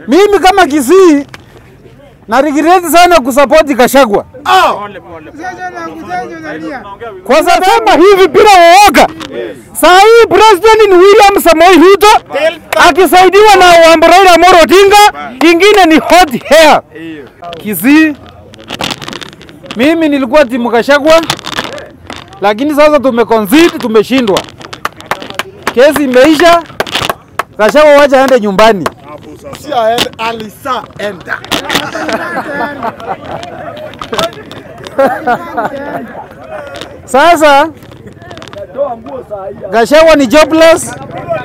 Mimi kama Kisii na regret sana kusapoti Kashagwa kwa sababu hivi bila uoga. Saa hii president ni William Samoei Ruto akisaidiwa na Wambo Raila Amolo Odinga, ingine ni hot hair. Kisii, mimi nilikuwa timu Kashagwa, lakini sasa tumeconcede, tumeshindwa. Kesi imeisha, Kashagwa wacha aende nyumbani. Si aende, alisa enda. Sasa Gachagua ni jobless,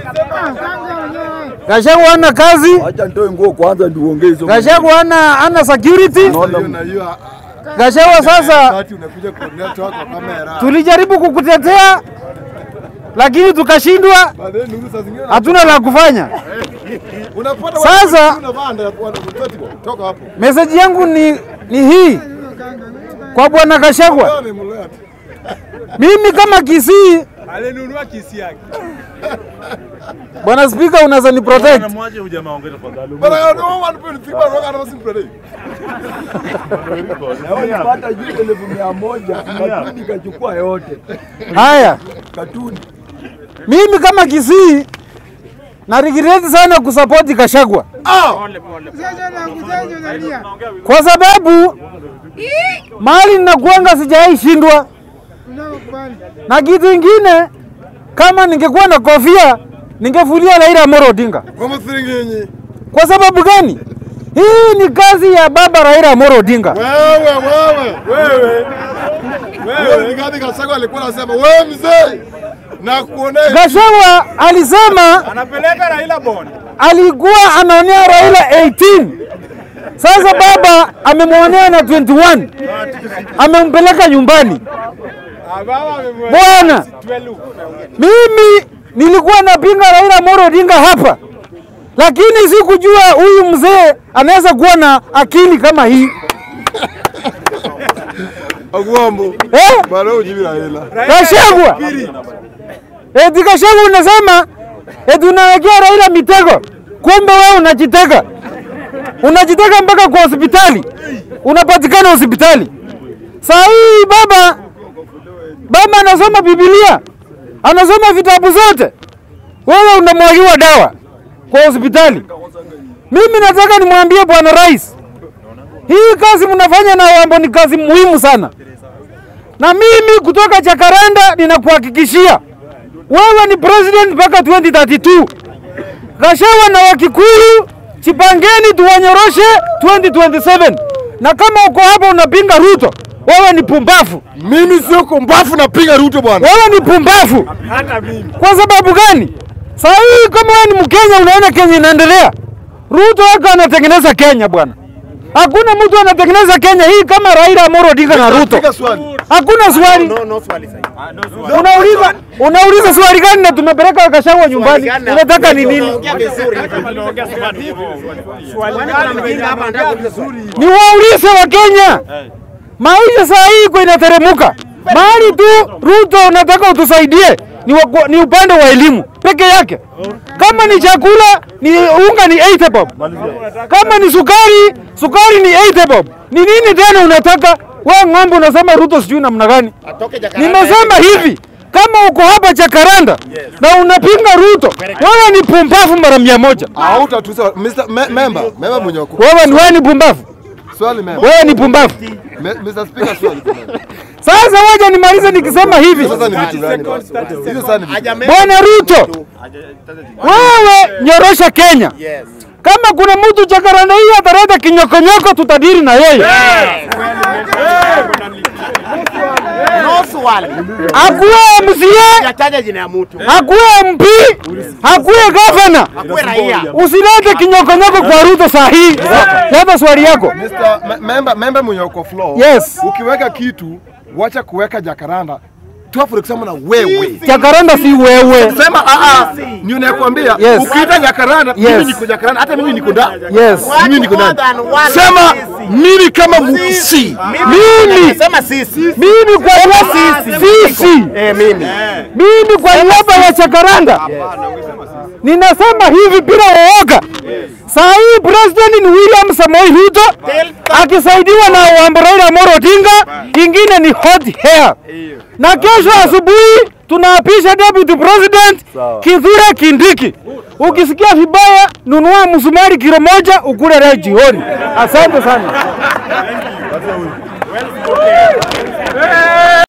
Gachagua hana kazi, Acha nitoe nguo kwanza ndio uongee hizo. Gachagua hana hana security. Hiyo na hiyo Gachagua sasa, wakati unakuja kuonea kwa kamera. tulijaribu kukutetea lakini tukashindwa, Baadaye nuru saa zingine hatuna la kufanya. unapata Sasa- watu unavaa ndio toka hapo. Meseji yangu ni, ni hii kwa bwana Gachagua, Leo ni mlea tu. mimi kama Kisii, Alinunua kisi yake. bwana Spika, unaweza ni protect Mwache huyu jamaa ongea tafadhali. But I don't want to put the people wrong and today. Na wewe unapata juu elfu mia moja katuni kachukua yote. haya. Katuni. Mimi kama Kisii na regret sana kusapoti Kashagwa kwa sababu mali ninakuanga sijawahi shindwa, na kitu ingine, kama ningekuwa na kofia ningefulia Raila Amolo Odinga. Kwa msiringinyi. Kwa sababu gani? Hii ni kazi ya baba Raila Amolo Odinga. Wewe wewe wewe. Wewe ni gani Gachagua alikuwa anasema wewe mzee na kuonea Gachagua alisema Anapeleka Raila Bond. alikuwa anaonea Raila 18. Sasa baba amemwonea na 21, amempeleka nyumbani. Ababa amemweka Bwana, 12. mimi nilikuwa napinga Raila Amolo Odinga hapa, lakini sikujua huyu mzee anaweza kuwa na akili kama hii Agwambo. eh? Bado ujibi Raila. Gachagua eti Gachagua unasema eti unawekea Raila mitego, kumbe wewe unajitega, unajitega mpaka kwa hospitali, unapatikana hospitali. Saa hii baba baba anasoma Biblia, anasoma vitabu zote, wewe unamwagiwa dawa kwa hospitali. Mimi nataka nimwambie bwana rais, hii kazi mnafanya na Wambo ni kazi muhimu sana na mimi kutoka Jakaranda ninakuhakikishia wewe ni president mpaka 2032. Gachagua na Wakikuyu chipangeni tuwanyoroshe 2027, na kama uko hapa unapinga Ruto, wewe ni pumbafu, Mimi sio kumbafu napiga Ruto bwana. wewe ni pumbafu. Hata mimi. Kwa sababu gani? Saa hii kama wewe ni Mkenya unaona Kenya inaendelea, Ruto wako anatengeneza Kenya bwana. Hakuna mtu anatengeneza Kenya hii kama Raila Amolo Odinga na Ruto. Piga swali. Hakuna swali. No, no swali sasa. Unauliza unauliza swali gani na tumepeleka Gachagua nyumbani? Unataka ni nini? Ni waulize wa Kenya. Maisha saa hii iko inateremuka. Mahali tu Ruto unataka utusaidie ni, wa, ni upande wa elimu peke yake. Kama ni chakula ni unga ni 80 bob. Kama ni sukari, sukari ni 80 bob. Ni nini tena unataka? Wewe ng'ombe unasema Ruto sijui namna gani? Nimesema hivi, kama uko hapa Jakaranda na unapinga Ruto, wewe ni pumbavu mara mia moja. Hauta tu sawa. Mr. Me- member, member mwenye wako. Wewe ni wewe ni pumbavu, Swali member. wewe ni pumbavu. Me- Mr. Speaker swali. Sasa wacha nimalize nikisema hivi, Sasa ni vitu gani basi? Hizo sasa ni vitu. bwana Ruto, wewe nyorosha Kenya. Kama kuna mtu Jakaranda hii ataleta kinyokonyoko, tutadiri na yeye. No swali. Akuwe MCA, Yataja jina ya mtu. akuwe MP, akuwe gavana, Akuwe raia. usilete kinyokonyoko kwa Ruto saa hii. Leta swali yako. Mr. Me- member, member mwenye uko floor. Yes. Ukiweka kitu, wacha kuweka Jakaranda. Toa for example na wewe. Jakaranda si wewe. Sema a a ni unakwambia Yes. ukiita Jakaranda Yes. mimi niko Jakaranda hata mimi niko ndani. Yes. Mimi niko More ndani. than one Sema sisi. mimi kama msi. Mimi Sema sisi. mimi kwa niaba sisi Eh, mimi. mimi kwa niaba ya Jakaranda Ninasema hivi bila uoga. Saa hii president ni William Samoei Ruto akisaidiwa na Wambo Raila Amolo Odinga, ingine ni hot hair. Na kesho asubuhi tunaapisha deputy president Kithure Kindiki. Ukisikia vibaya, nunua msumari kilo moja ukule leo jioni. Asante sana.